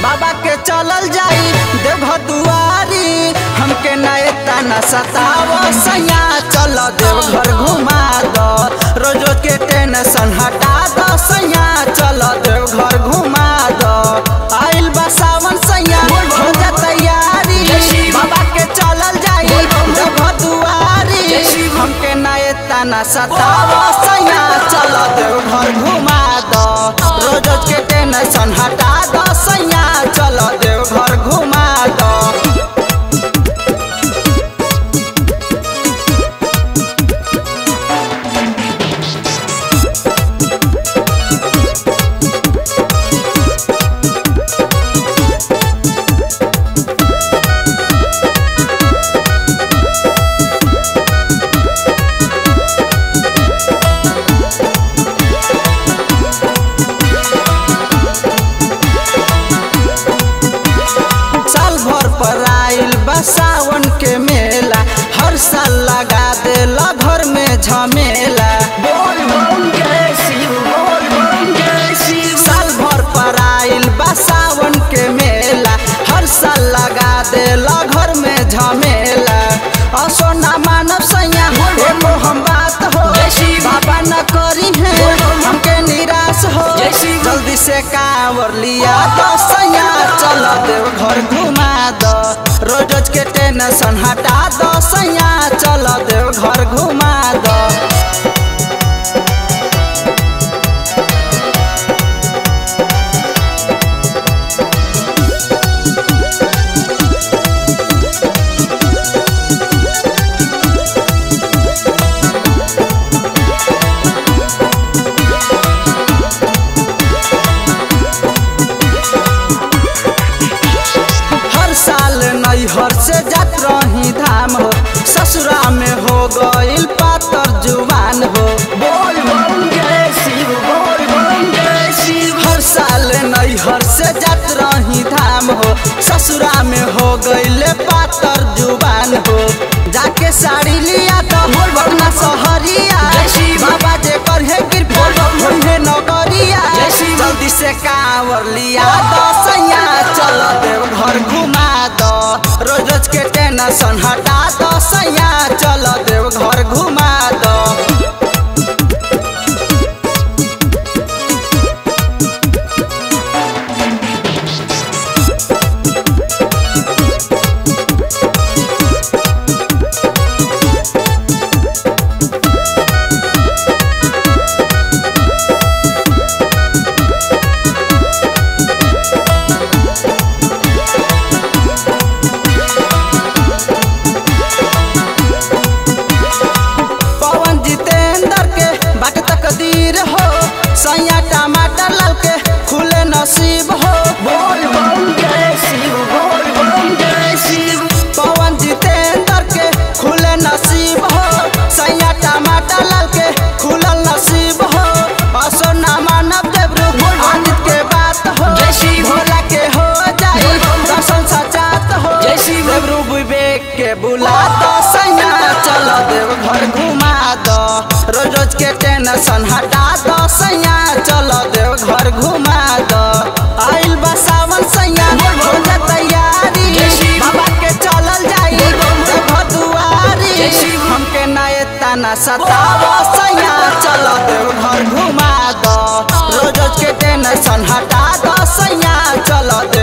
बाबा के चलल जाई देव दुआरी हमके नए ताना सताव सैया चल देव घर घुमा दो रोज के टेंशन हटा दो सैया चल देव घर घुमा दो आइल बा सावन सैया हो जा तैयारी बाबा के चलल जाई देव दुआरी हमके नए ताना सताव सैया चल देव घर घुमा दो रोज के टेंशन हटा दो सैया चल देव घर घुमा दो साल भर पर आइल बा सावन के मेला हर साल लगा देला घर में झमेला साल भर पर आइल बा सावन के मेला हर साल लगा देला घर में झमेला असो ना मानव सैया एगो हम बात हो बाबा न करी है हमके निराश हो जल्दी से कांवर लिया तो सैया चल देव घर घुमा दो रोज रोज के टेंशन हटा दो सैया चल देव घर घुमा दो हर साल नैहर से जात रही धाम हो ससुरा में हो गइल पातर जुबान हो हर साल नैहर से जात रही धाम हो ससुरा में हो गइले पातर जुबान हो जाके साड़ी लिया तो बगना सहरिया बाबा जे कर है कृपा होइहे नगरिया जल्दी से कांवर लिया दो सैया चल देव घर घुमा दो रोज रोज के टेंशन हटा दो सैया चल देव घर घुमा दो पवन जितेंद्र के बाट तकदीर हो सैया टमाटर लाल के खुले नसीब हो पवन जितेंद्र के खुले नसीब हो सैया टमाटर लाल के खुलल नसीब हो असो ना मानव देवरू आदित के बात हो भोला के हो जाई दर्शन सचात हो देवरू विवेक के बुला दो सैया चल देव घर घुमा दो रोज रोज के टेंशन हटा दो सैया चल देव घर घुमा दो आइल बा सावन सैया हो जा तैयारी बाबा के चलल जाई देव दुआरी हमके नए ताना सताव सैया चल देव घर घुमा दो रोज रोज के टेंशन हटा दो सैया चल देव